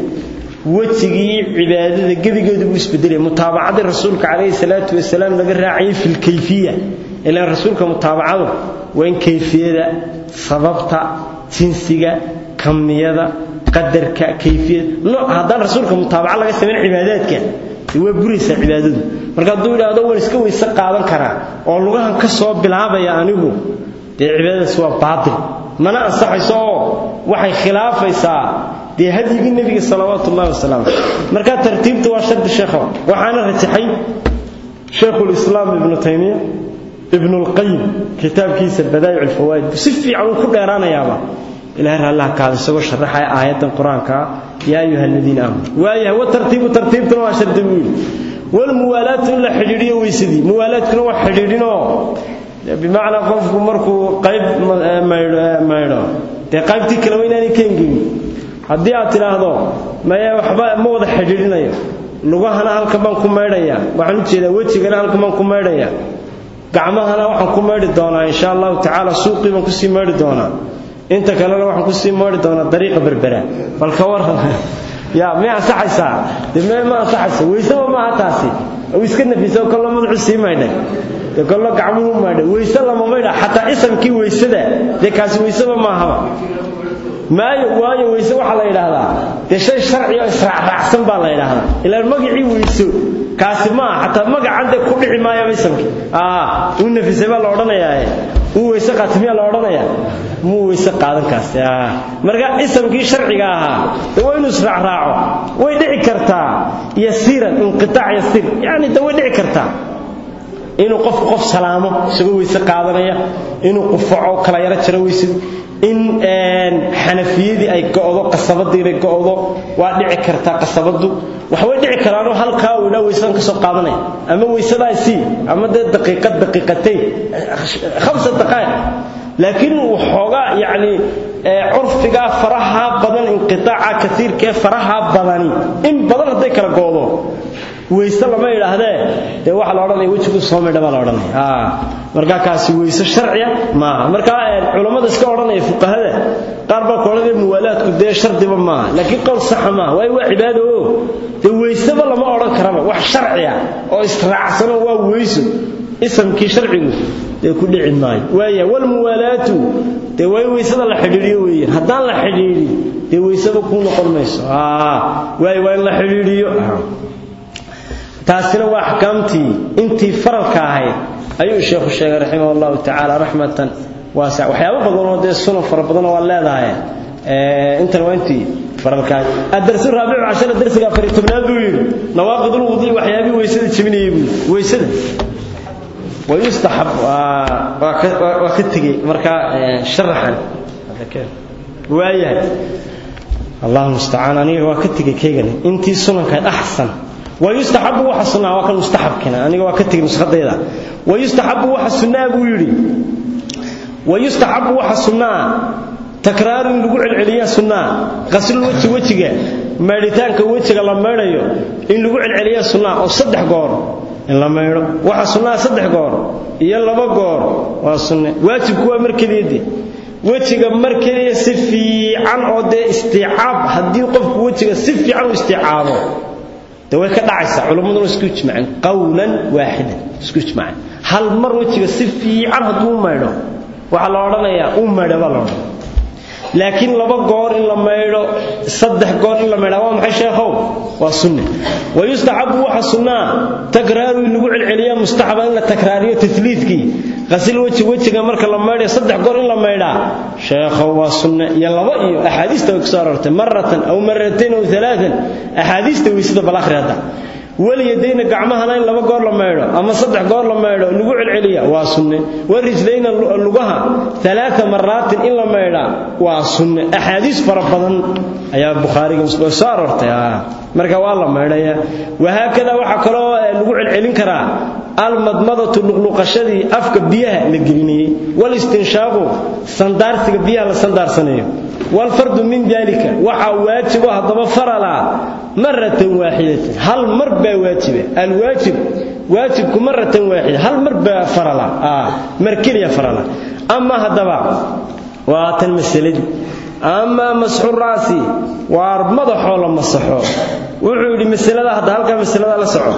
wejigii cibaadada gebigeedu buu isbedelaya mutaabacadii rasuulka calayhi salaatu wasalaam laga raacayay fi lkayfiya ilaan rasuulka mutaabacadu waa in kayfiyada sababta jinsiga kamiyada qadarka kayfiyada no haddaan rasuulka mutaabaca laga samayn cibaadaadka waa buraysaa cibaadadu marka hadduu idhaahdo waan iska weyse qaadan karaa oo lugahan ka soo bilaabaya anigu dee cibaadadaas waa baatil mana ansaxayso oo waxay khilaafaysaa dee hadyigii nebiga salawaatu ullahi wasalaamu marka tartiibta waa shardi sheekho waxaana rajaxay shaykhulislaam ibnu taymiya ibnu lqayim kitaabkiisa badaa'ic alfawaa'id si fiican uu ku dheeraanayaaba ilahay raallaha kaada isagoo sharaxaya aayaddan qur-aanka yaa ayuha aladiina aamanu waayahay watartiibu tartiibtuna waa shardi buu yidhi walmuwaalaatu in la xidhiidhiyo weysadii muwaalaadkuna waa xidhiidhinoo bimacnaa qofku markuu qayb maydho dee qaybtii kale waa inaanay ka engegin haddii aad tidhaahdo maye waxba ma wada xidhiidhinayo lugahana halkan baan ku maydhaya waxaan u jeedaa wejigana halkan baan ku maydhaya gacmahana waxaan ku maydhi doonaa insha allahu tacaala suuqii baan kusii maydhi doonaa inta kalena waxaan kusii maydhi doonaa dariiqa berbera bal ka waran ya may ansaxaysaa dee me ma ansaxayso weyseba maaha taasi uu iska nafisa kollo madaxu sii maydhay dee kollo gacmuhu maydhay weyse lama maydha xataa isamkii weysada dee kaasi weyseba maahaba maayo waayo weyse waxaa la yidhaahdaa dee shay sharci oo israacraacsan baa la yidhaahdaa ilaan magacii weyso kaasi maaha xataa magacan dee ku dhici maayaba isamkii uu nafisay baa la odhanayaa uu weyse qaata miyaa la odhanayaa muu weyse qaadan kaasi marka isamkii sharciga ahaa dee waa inuu israacraaco way dhici kartaa yasiiran inqitaac yasiir yacni dee way dhici kartaa inuu qofku qof salaamo isagoo weyse qaadanaya inuu qufaco kala yaro jaro weysadu in xanafiyadii ay go'do qasabadiina go'do waa dhici kartaa qasabadu waxbay dhici karaanoo halkaa uu idhaa weysadan ka soo qaadanaya ama weysadaay sii ama dee daqiiqad daqiiqatayn khamsa daqaa'iq laakiin waxoogaa yacni curfigaa faraha badan inqitaaca kaiirkaee faraha badani in badan hadday kala go'do weyse lama idhaahdee dee waxaa la odhanaya wejigu soo midha baa la odhanaya markaa kaasi weyse sharciya maaha markaa culammada iska odhanaya fuqahada qaar baa koodhanaya muwaalaadku dee shardiba maaha laakiin qowl saxa maaha waayo waa cibaado o dee weyseba lama odhan karaba wax sharciya oo israacsano waa weyso isamkii sharcigu dee ku dhici maayo waaya walmuwaalaatu dee waa in weysada la xidhiidhiyo weeyaan haddaan la xidhiidhin dee weysaba kuu noqon mayso waayo waa in la xidhiidhiyo taasina waa axkaamtii intii faralka ahayd ayuu sheekhu sheegay raximah allahu tacaala raxmatan waasa waxyaabo badanoo dee sunan fara badanoo waa leedahay intan waa intii faralka ahayd adarsu raabicu cashara darsiga afar iyo tobnaad buu yidhi nawaaqid ulwudui waxyaabihii weysada jebinayay buu yidhi weysada wayustaxab waa ka tegey markaa sharaxan waayahay allahu mustacaan aniga waa ka tegey kaygani intii sunankayd axsan wayustaxabu waxa sunnaa waa kan mustaxabkina aniga waa ka tegey nuskhadayda wayustaxabu waxa sunnaa buu yidhi wayustaxabu waxa sunnaa takraaru in lagu celceliya sunnaa qaslul weji wejiga maydhitaanka wejiga la maydhayo in lagu celceliya sunnaa oo saddex goor in la maydho waxa sunnaa saddex goor iyo laba goor waa sunne waajibku waa mar keliyade wejiga mar keliya si fiican oo dee istiicaab haddii qofku wejiga si fiican u istiicaabo de way ka dhacaysaa culimmaduna isku ijmaceen qawlan waaxidan isku ijmaceen hal mar wejiga si fiican hadduu u maydho waxaa la odhanayaa u maydha baa la odhanaya laakiin laba goor in la maydho saddex goor in la maydha waa maxay sheekhow waa sunne wayustaxabu waxa sunnaa takraaru in lagu celceliya mustaxaba in la takraariyo tasliidkii qasil weji wejiga marka la maydhayo saddex goor in la maydhaa sheekhow waa sunne iyo laba iyo axaadiista way kusoo aroortay maratan aw maratayn aw alaaan axaadiista weysada bal akhri hadda walyadayna gacmahana in laba goor la maydho ama saddex goor la maydho lagu celceliya waa sunne warijlayna lugaha alaaa maraatin in la maydhaa waa sunne axaadiis fara badan ayaa bukhaariga muslim soo aroortay marka waa la maydhaya wahaakada waxaa kaloo lagu celcelin karaa almadmadatu luqluqashadii afka biyaha la gelinayey walistinshaaqu sandaarsiga biyaha la sandaarsanayo walfardu min dalika waxaa waajibo haddaba farala maratan waaxidatan hal mar baa waajiba alwaajib waajibku maratan waaxida hal mar baa farala mar keliya farala ama haddaba waa tan masaladii amaa masxu raasi waa madaxoo la masaxo wuxuu yidhi masalada hadda halkaa masalada la soco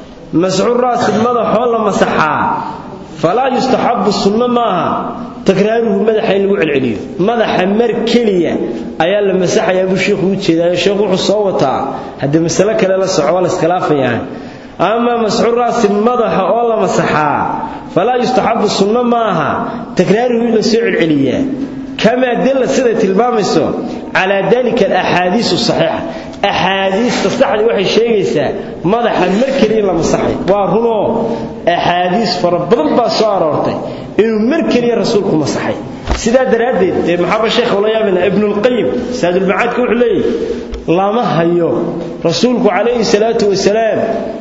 masxu raasi madaxoo la masaxaa falaa yustaxabu sunno maaha takraaruhu madaxa in lagu celceliyo madaxa mar keliya ayaa la masaxayaa buu sheikhu u jeedaayo sheekhu wuxuu soo wataa haddii masale kale la soco waa la iskhilaafayaa amaa masxu raasi madaxa oo la masaxaa falaa yustaxabu sunno maaha takraaruhu in la soo celceliyaa kamaa dalla siday tilmaamayso calaa dalika alaxaadiisu saxiixa axaadiista saxdii waxay sheegaysaa madaxa mar keliya in la masaxay waa runoo axaadiis fara badan baa soo aroortay inuu mar keliya rasuulku masaxay sidaa daraaddeed dee maxaaba sheekh ula yaabana ibnulqayim saadulmacaadka wuxuu leeyahy lama hayo rasuulku calayhi salaatu wasalaam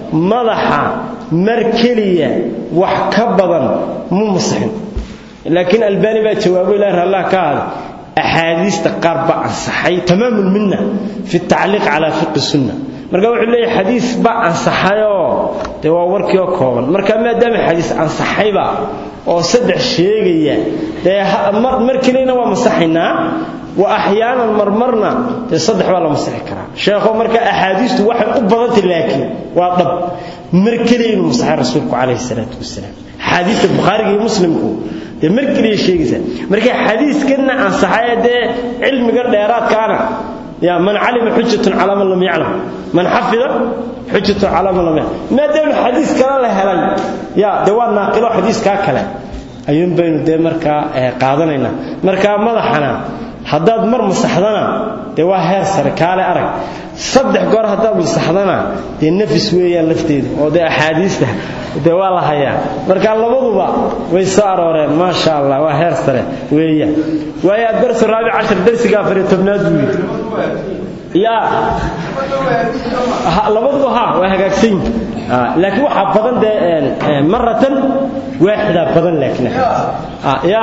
madaxa mar keliya wax ka badan mu masaxin laakiin albaani baa jawaabo ilaah raallah ka ahada axaadiista qaar baa ansaxay tamaamu lminna fi tacliiq calaa fiqi sunna marka wuxuu leeyahay xadiis baa ansaxayoo dee waa warkii oo kooban marka maadaama xadiis ansaxayba oo saddex sheegaya dee mar keliyana waa masaxaynaa wa axyaanan marmarna dee saddex baa la masaxi karaa sheekho marka axaadiistu waxay u badantay laakiin waa dhab mar keliya inuu masaxay rasuulku calayhi salaatu wasalaam axaadiista bukhaariga iyo muslimku dee mar keliya sheegaysaa marka xadiiskana ansaxaya dee cilmiga dheeraadkaana ya man calima xujatun calaa man lam yaclam man xafida xujatun calaa man lam yaclam maadaama xadiis kale la helay ya dee waa naaqilo xadiiskaa kale ayuun baynu dee markaa qaadanaynaa markaa madaxana haddaad mar masaxdana dee waa heer sare kaale arag saddex goor haddaad masaxdana dee nafis weeyaan lafteedu oo dee axaadiista dee waa la hayaa marka labaduba way soo arooreen maasha allah waa heer sare weeyaan waayo adarsu raabic cashar darsiga afariyo tobnaad buu yidhi yaa labaduba ha waa hagaagsan yihin laakiin waxaa badan dee maratan waaxidaa badan laakiin ya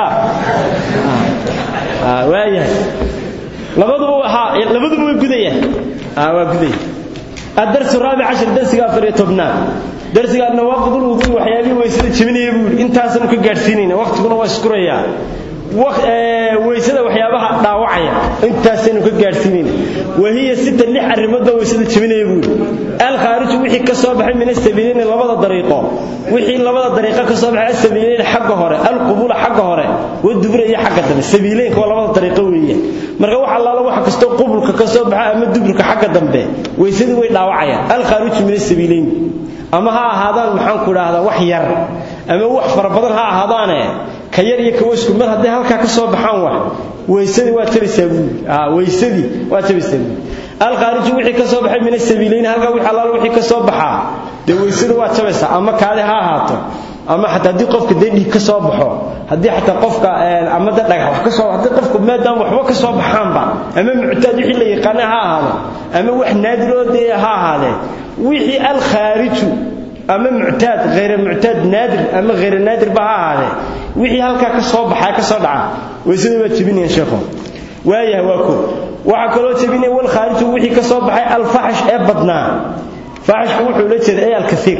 waayahay labaduba ha labaduba way gudayaan waa gudaya الدرس الرابع عشر درس غافر تبنا درس النواقض الوضوء وحيابي ويسد جبنيه بول انت سن كغارسينينا وقتكنا waa iskuraya weysada waxyaabaha dhaawacaya intaasaynu ka gaadhsiinayna wahiya sita lix arrimoodba weysada jebinaya buuri alkhaariju wixii ka soo baxay min asabiilayni labada dariiqo wixii labada dariiqo ka soo baxay asabiilayni xagga hore alqubula xagga hore wadubura iyo xagga dambe sabiilaynka waa labada dariiqo weeyaan marka wax allaala waxa kastoo qubulka ka soo baxa ama duburka xagga dambe weysadii way dhaawacayaan alkhaariju min asabiilayni ama ha ahaadaan maxaan ku idhaahdaa wax yar ama wax fara badan ha ahaadaane ka yar iyo kawaysku mar hadday halkaa ka soo baxaan wax weysadii waa tabaysaa buuli weysadii waa tabaysaa buuli alkhaariju wixii ka soo baxay min asabiilayni halkaa wixii allaala wixii ka soo baxaa dee weysada waa tabaysaa ama kaadi ha ahaato ama xataa haddii qofka dee dhiig ka soo baxo haddii xataa qofka ama da dhagax wax ka soo haddii qofku maadaama waxba ka soo baxaanba ama muctaad wixii la yaqaana ha ahaado ama wax naadiroo dee ha ahaadee wixii alkhaariju ama muctaad hayr muctaad naadir ama hayr naadir ba ha ahaadee wixii halkaa ka soo baxaa ka soo dhaca weysada waa jebinayaan sheekhu waayahay waa ko waxaa kaloo jebinaya wal khaariju wixii ka soo baxay alfaxsh ee badnaa faxshku wuxuu la jeeda ay alkasiir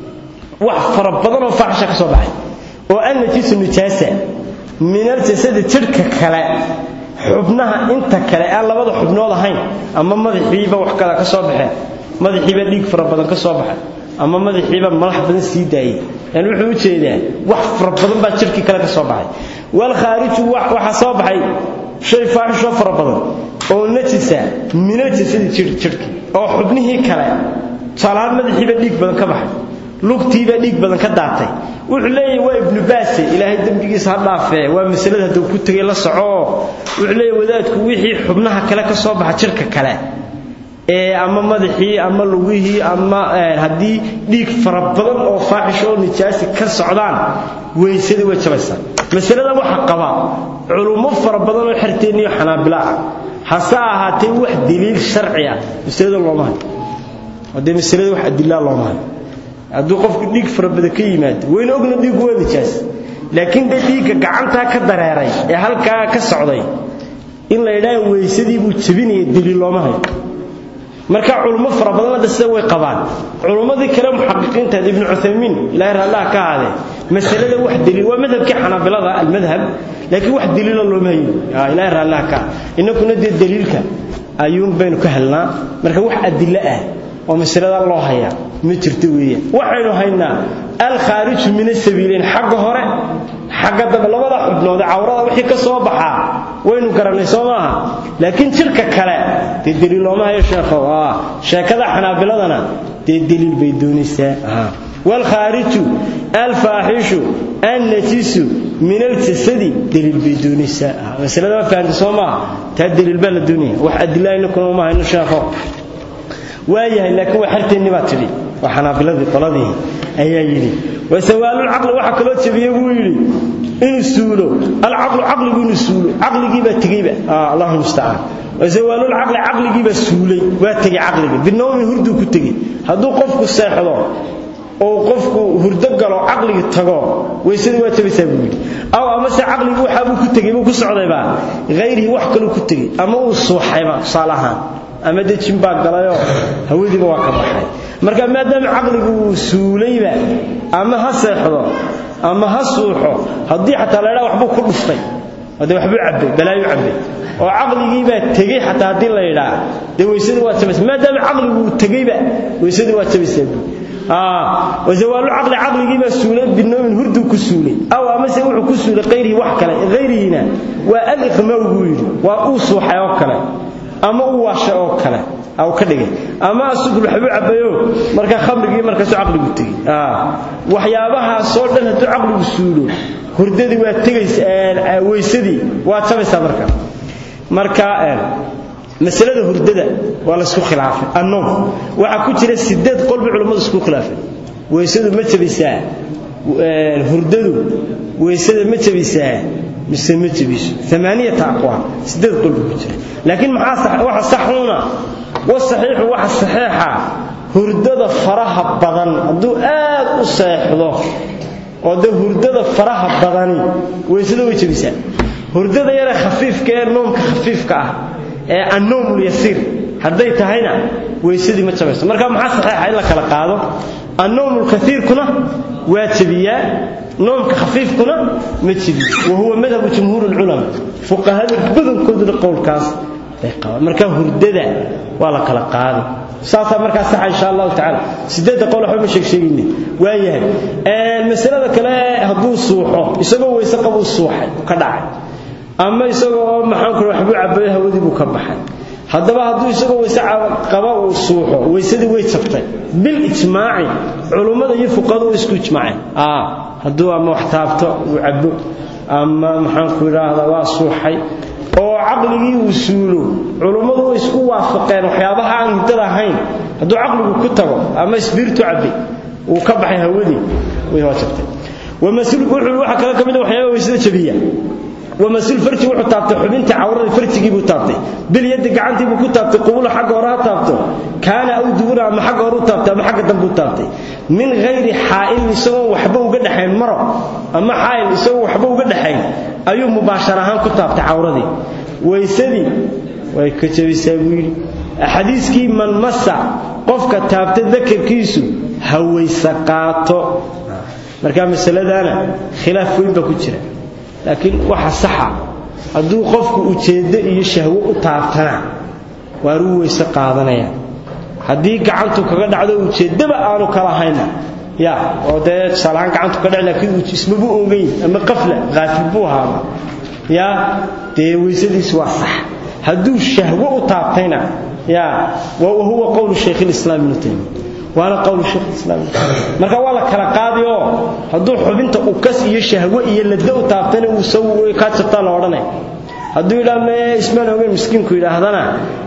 wax fara badan oo faxsha ka soo baxay oo annajisu nijaasa min aljasadi jidhka kale xubnaha inta kale aan labada xubnood ahayn ama madaxiiba wax kale ka soo baxeen madaxiiba dhiig fara badan ka soo baxay ama madaxiiba malax badan sii daayay yani wuxuu u jeedaa wax fara badan baa jidhkii kale ka soo baxay wal khaariju waxa soo baxay shay faaxisho fara badan oo najisa min aljasadi jidhkii oo xubnihii kale tusaalahaan madaxiiba dhiig badan ka baxay lugtiiba dhiig badan ka daatay wuxuu leeyahay waa ibnu baase ilaahay dembigiisa ha dhaafee waa masalada hadduu ku tegay la soco wuxuu leeyahay wadaadku wixii xubnaha kale ka soo baxa jirka kale ee ama madaxii ama lugihii ama haddii dhiig fara badan oo faaxish oo nijaasi ka socdaan weysadii way jabaysaa masalada waxa qaba culummo fara badan oo xerteenniyo xanaabila ah hase ahaatee wax daliil sharci ah masalada looma hayo haddee masalada wax adilaa looma hayo hadduu qofku dhiig farabadan ka yimaado wayna ogna dhiiggu waa nijaas laakiin dee dhiigga gacantaa ka dareeray ee halkaa ka socday in la yidhaha weysadii buu jebinaya daliil looma hayo marka culummo fara badan hadda sida way qabaan culummadii kale muxaqiqiintaad ibnu cuthaymiin ilaahay raallaha ka ahaadee masalada wax daliil waa madhabkii xanaabilada almadhab laakiin wax daliila looma hayo ilaahay raallaha ka innakuna dee daliilka ayuun baynu ka helnaa marka wax adilo ah oo masalada loo hayaa ma jirto weeyaan waxaynu haynaa alkhaariju min asabiilayn xagga hore xagga dambe labada xubnood cawrada wixii ka soo baxaa waynu garannay soo maaha laakiin jirka kale dee daliil looma hayo sheekhow sheekada xanaabiladana dee daliil bay doonaysaa waalkhaariju alfaaxishu annajisu min aljasadi daliil bay doonaysaa masalada ma fahamta soo maaha taa daliil baa la doonaya wax adilaa inakuna uma hayno sheekhow waayahay laakiin waa xerteenni baa tidhi waa xanaabiladii qoladii ayaa yidhi wasawaalulcaqli waxaa kaloo jebiyey buu yidhi inuu suulo alcaqlu caqligu inuu suulo caqligiibaa tegeyba allahu mustacaan wasawaalulcaqli caqligiibaa suulay waa tegey caqliga binawmi hurduu ku tegey hadduu qofku seexdo oo qofku hurdo galo caqligi tago weysadii waa jabaysaa buu yidhi aw amase caqligi waxaabuu ku tegey buu ku socdayba hayrihi wax kaluu ku tegey ama uu suuxayba tusaale ahaan ama dejin baa galayoo hawadiiba waa ka baxay marka maadaama caqligu uu suulayba ama ha seexdo ama ha suuxo haddii xataa laydhaa waxbuu ku dhuftay de waxbuu cabbay balaayu cabbay oo caqligiibaa tegey xataa haddii la yidhaa dee weysadii waa jabaysa maadaama caqligu uu tegeyba weysadii waa jabaysaa buu wasawaalu caqli caqligiibaa suulay binoomin hurduu ku suulay aw amase wuxuu ku suulay hayrihi wax kale hayrihiina waa aliqmaw buu yidhi waa uu suuxay oo kale ama uu waashay oo kale aw ka dhigay ama asugul waxbuu cabbayo marka khamrigii markaasu caqligu tegey waxyaabahaasoo dhan hadduu caqligu suulo hurdadii waa tegaysa weysadii waa jabaysaa marka marka masalada hurdada waa laysku khilaafay annoom waxaa ku jira sideed qolbi culammadu isku khilaafay weysadu ma jabisaa hurdadu weysada ma jabisaa mise ma jabiso amaaniyata aqwaal sideed qolbi ku jira laakiin maxaa waxa saxuuna wasaxiixu waxa saxiixa hurdada faraha badan hadduu aad u seexdo oo dee hurdada faraha badani weysada way jabisaa hurdada yare khafiifka ee noomka khafiifka ah ee annoomul yasiir hadday tahayna weysadii ma jabayso marka maxaa saxiixa in la kala qaado annoomul kaiirkuna waa jabiyaa noomka khafiifkuna ma jabiyo wa huwa madhabu jumhuur lculama fuqahada badankooduna qowlkaas bay qabaan marka hurdada waa la kala qaadi saasaa markaa saxa insha allahu tacaala sideedda qowl waxba ma sheeg sheegayne waa yahay masalada kale hadduu suuxo isagoo weyse qabuu suuxay ka dhacay ama isagoo maxaan ku waxbuu cabayo hawadii buu ka baxay haddaba hadduu isagoo weyse qaba uu suuxo weysadii way jabtay bil ijmaaci culummada iyo fuqahadu way isku ijmaaceen hadduu ama wax taabto uu cabo ama maxaanku idhaahdaa waa suuxay oo caqligii uu suulo culummadu way isku waafaqeen waxyaabaha aan hiddada ahayn hadduu caqligu ku tago ama isbiirtu cabay uu ka baxay hawadii way waa jabtay wamasuulku wuxuu waxa kale ka mid ah waxyaaba weysada jabiya wamasuul farji wuxuu taabtay xubintii cawrada farjigii buu taabtay bil yaddi gacantii buu ku taabtay qubula xagga hore ha taabto kaana aw dubura ama xagga hore u taabtay ama xagga dambe u taabtay min hayri xaa'ilin isagoo waxba uga dhaxayn maro ama xaa'il isagoo waxba uga dhaxayn ayuu mubaashar ahaan ku taabtay cawradii weysadii way ka jabisaa buu yidhi xadiiskii man masa qofka taabta dakarkiisu ha weyse qaato marka masaladaana khilaaf weyn baa ku jira laakiin waxa saxa hadduu qofku ujeeddo iyo shahwo u taabtana waaruu weyse qaadanaya haddii gacantu kaga dhacdo ujeeddaba aanu kala hayna ya oo dee tusaalahaan gacantu ka dhac laakiin ismabu ogeyn ama qafla qaafil buu ahaaba ya dee weysadiis waa sax hadduu shahwo u taabtayna ya wahuwa qowlu shaykh lislaam ibnu taymiya waana qowlu shaykh lislaam marka waa la kala qaadi oo hadduu xubinta ukas iyo shahwo iyo ladda u taabtayna uu saw kaa jirtaa la odhanaya hadduu yidhaha me ismaan ogeyn miskiinku yidhaahdana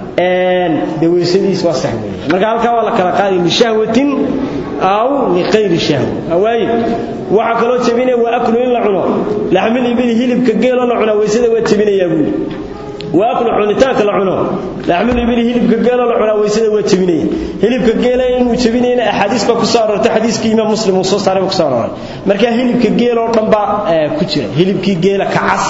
dee weysadiis waa sax weeye marka halkaa waa la kala qaadi lishahwatin aw liqayri shahwa waaye waxaa kaloo jebinaya waa aklu in la cuno laxmil ibili hilibka geeloo la cunaa weysada waa jebinayaa buuli waa aklu cunitaanka la cuno laxmil ibili hilibka geeloo la cunaa weysada waa jebinaya hilibka geela inuu jebinayna axaadiis baa ku soo aroortay xadiiskii imaam muslim uu soo saaray baa ku soo arooray marka hilibka geeloo dhan baa ku jira hilibkii geela kacas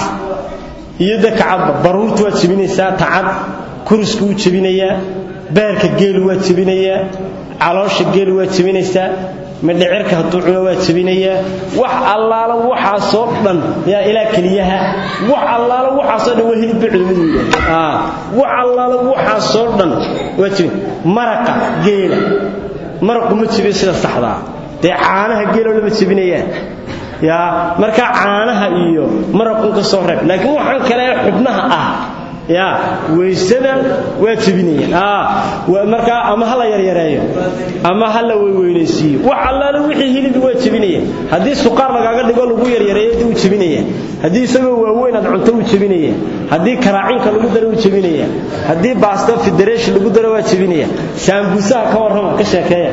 iyo da kacadba baruurta waa jebinaysaa tacad kurusku wuu jebinayaa beerka geelu waa jebinayaa caloosha geelu waa jebinaysaa midhicirka hadduu cuno waa jebinayaa wax allaala waxaasoo dhan yaa ilaa keliyaha wax allaala waxaasoo dhan waa hilibba culimadu yidhaah wax allaala waxaasoo dhan waa jebin maraqa geela maraqu ma jebiyo sida saxdaa dee caanaha geeloo lama jebinayaan yaa markaa caanaha iyo maraqun ka soo reeb laakiin waxaan kale ee xubnaha ah ya weysada waa jebinayaan markaa ama ha la yaryareeyo ama ha la weyweynaysiiyo wax allaale wixii hilibi waa jebinaya haddii suqaar lagaaga dhigo lagu yaryareeyo dee wuu jebinaya haddii isagoo waaweyn aad cunto wuu jebinaya haddii karaacinka lagu daro wuu jebinaya haddii baasta federation lagu daro waa jebinaya saambuusaha ka warrama ka sheekeeya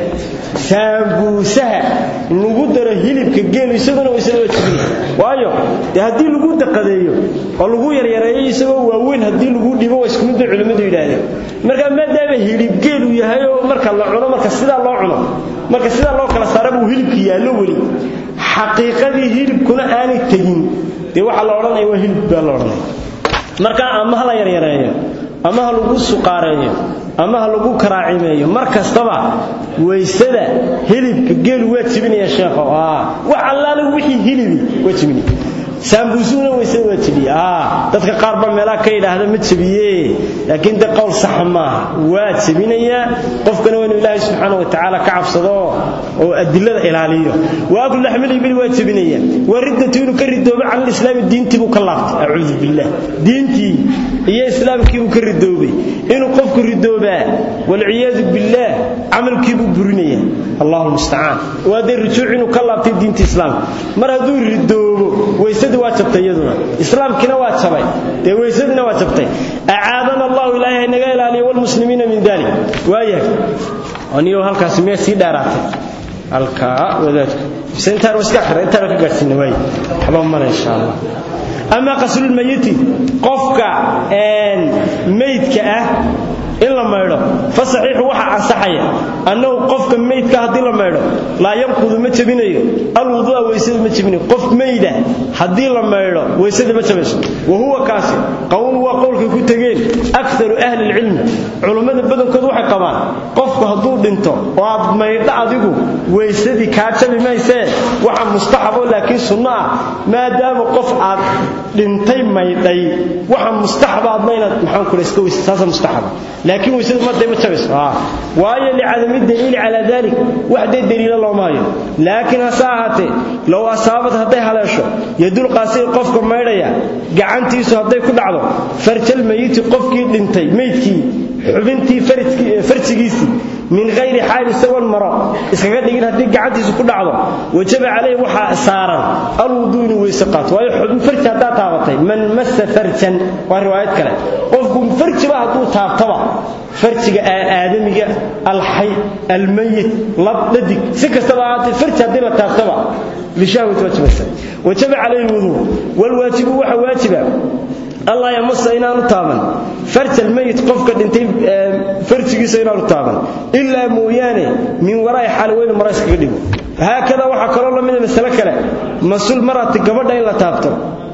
saambuusaha lagu daro hilibka geelu isaguna weysada waa jebinaya waayo dee haddii lagu daqadeeyo oo lagu yaryareeyo isagoo waaweyn haddii lagu dhibo waa isku mid bay culimmadu yidhaahdeen marka maadaama hilib geelu yahay oo marka la cuno marka sidaa loo cuno marka sidaa loo kala saara buu hilibka yaallo weli xaqiiqadii hilibkuna aanay tegin dee waxaa la odhanaya waa hilib baa la odhanaya marka ama ha la yaryareeyo ama ha lagu suqaareeyo ama ha lagu karaacimeeyo mar kastaba weysada hilibka geelu waa jebinaya sheekho wax allaale wixii hilibi waa jebinaya saambuusuna weysada waa jebiye dadka qaar ba meelaha ka yidhaahda ma jebiye laakiin de qowl saxa maaha waa jebinayaa qofkana waa inuu ilaahay subxaana wa tacaala ka cabsado oo adilada ilaaliyo wa aklu laxmil ibili waa jebinaya waa riddatu inuu ka ridoobo can lislaami diintii buu ka laabtay acuudu billah diintii iyo islaamkii buu ka ridoobay inuu qofku ridoobaa walciyaadu billaah camalkii buu burinaya allahu mustacaan waa dee rujuuc inuu ka laabtay diinta islaamka mar hadduu ridoobo weysada waa jabtay iyaduna islaamkiina waa jabay dee weysadina waa jabtay acaadana allahu ilaahay naga ilaaliyo walmuslimiina min dalik waayahay aniyo halkaasi miyaa sii dheeraatay halkaa wadaadku mise intaan iska akhira intaan ka gaadhsiina waay waxba male insha allah ama qaslulmayiti qofka meydka ah in la maydho fa saxiixu waxa ansaxaya annahu qofka meydka haddii la maydho laa yanqudu ma jebinayo alwuduu'a weysada ma jebinayo qof meyda haddii la maydho weysada ma jabayso wa huwa kaasi qowl waa qowlkay ku tegeen akaru ahli lcilmi culummada badankood waxay qabaan qofku hadduu dhinto oo aad maydho adigu weysadii kaa jabi maysee waxa mustaxabo laakiin sunno ah maadaama qof aad dhintay maydhay waxa mustaxaba adna inaad maxaan kula iska weysa saasa mustaxaba laakiin weysadu maday ma jabayso waayo licadami daliili calaa dalik wax dee daliila looma hayo laakiin hase ahaatee low asaabad hadday haleesho yadulqaasii qofka maydhaya gacantiisu hadday ku dhacdo farjal mayiti qofkii dhintay meydkii xubintii farjigiisii min hayri xaal isagoon maro iskaga dhigin haddii gacantiisu ku dhacdo wajaba calayhi waxaa saaran alwuduu inuu weyse qaato waayo xubin farji haddaa taabatay man massa farjan waa riwaayad kale qofku farjiba hadduu taabtaba farjiga aadamiga alxay almayit lab dhadig si kastaba ahaatee farji haddii la taabtaba bishahwati wajibaysa wajaba calayhi lwuduu walwaajibu waxa waajiba allah yamasa inaanu taaban farjal mayit qofka dhintay farjigiisa inaanu taaban ilaa mooyaane min waraa'i xaalweyne mara iskaga dhigo haakada waxaa kaloo la mida masale kale masul marati gabadha in la taabto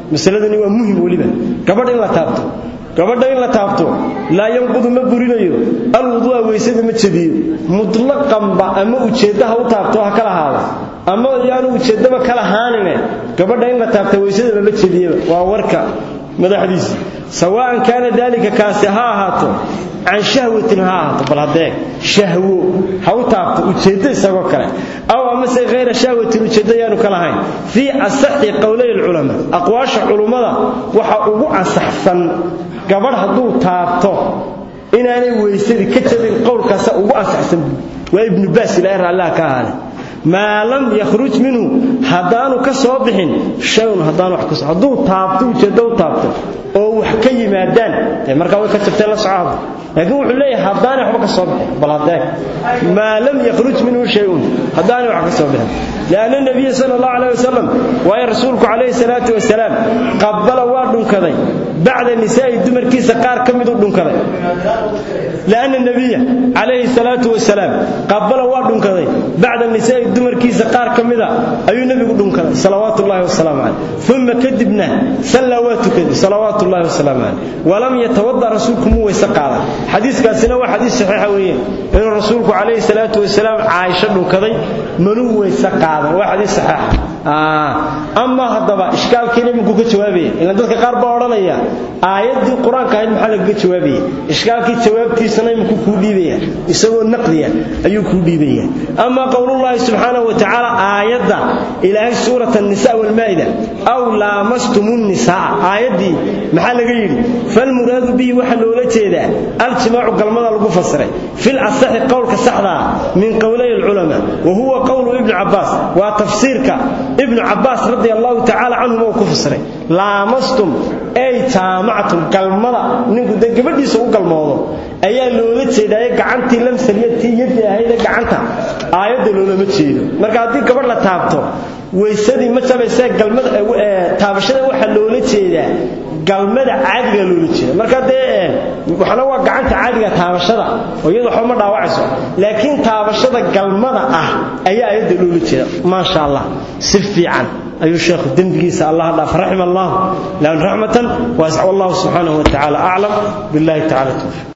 masaladani waa muhim weliba gabadh in la taabto gabadha in la taabto laa yanqudu ma burinayo alwuduu'a weysada ma jebiyo mutlaqanba ama ujeedda ha u taabto ha kala haado ama yaanu ujeeddaba kala haanine gabadha in la taabta weysada mama jebiyaba waa warka madaxdiisa sawaan kaana daalika kaasi ha ahaato can shahwatin ha ahaato bal haddee shahwo ha u taabto ujeeddo isagoo kale aw amase hayra shahwatin ujeeddo yaanu ka lahayn fii asaxi qowlay alculamaa aqwaasha culummada waxa ugu ansaxsan gabadh hadduu taabto inaanay weysadii ka jabin qowlkaasa ugu ansaxsan waa ibnu baas ilaahay raallaha ka ahaale maa lam yakhruj minhu haddaanu ka soo bixin shayun haddaan wax kas hadduu taabto ujeeddo u taabto oo wax ka yimaadaan dee markaa way ka jabtee la socoada laakiin wuxuu leeyahay haddaanay waxba ka soo bixin bal haddee maa lam yakhruj minhu shayun haddaanay wax ka soo bixin lianna nabiya sala allahu calayh wasalam waayo rasuulku calayhi salaatu wasalaam qabbala waa dhunkaday bacda nisaa'i dumarkiisa qaar ka miduu dhunkaday lianna nabiya calayhi salaatu wasalaam qabbala waa dhunkaday bacda nisaa'i dumarkiisa qaar ka mida ayuu nebigu dhunkaday salawaatu ullahi wasalaamu caleyh uma kadibna sallaa waa tukaday salawaatu ullahi wasalaamu caleyh walam yatawada rasuulku muu weyse qaadan xadiiskaasina waa xadiis saxiixa weeye inuu rasuulku calayhi salaatu wasalaam caaisho dhunkaday manuu weyse qaadan waa xadiis saxiixa ama haddaba ishkaalkiina iminku ka jawaabaya ilan dadka qaar baa odhanaya aayaddii qur-aanka ahayd maxaa lagaga jawaabaya ishkaalkii jawaabtiisana iminku kuu dhiibaya isagoo naqdiya ayuu kuu dhiibaya ama qowlullaahi subxaanahu wa tacaala aayadda ilaahay suurat annisa walmaa'ida aw laamastumu nnisaa aayaddii maxaa laga yidhi falmuraadu bihi waxaa loola jeedaa aljimaacu galmada lagu fasiray fil asaxi qowlka saxdaa min qowlay alculamaa wa huwa qowlu ibni cabbaas waa tafsiirka ibnu cabbaas radi allahu tacaala canhum oo ku fasiray laamastum ay jaamactum galmada ninku dee gabadhiisa u galmoodo ayaa loola jeedaaye gacantii lamsaliyadtii yadii ahayde gacanta aayadda loolama jeedo marka haddii gabadh la taabto weysadii ma jabaysee galmada taabashada waxaa loola jeedaa galmada caadiga loola jeeda marka dee waxna waa gacanta caadiga taabashada oo iyadu waxba ma dhaawacayso laakiin taabashada galmada ah ayaa ayadda loola jeeda maasha allah si fiican ayuu sheekhu dembigiisa allah dhaaf raxima allah lan raxmatan waasca wallahu subxaanahu wa tacaala aclam billahi tacala tawfiq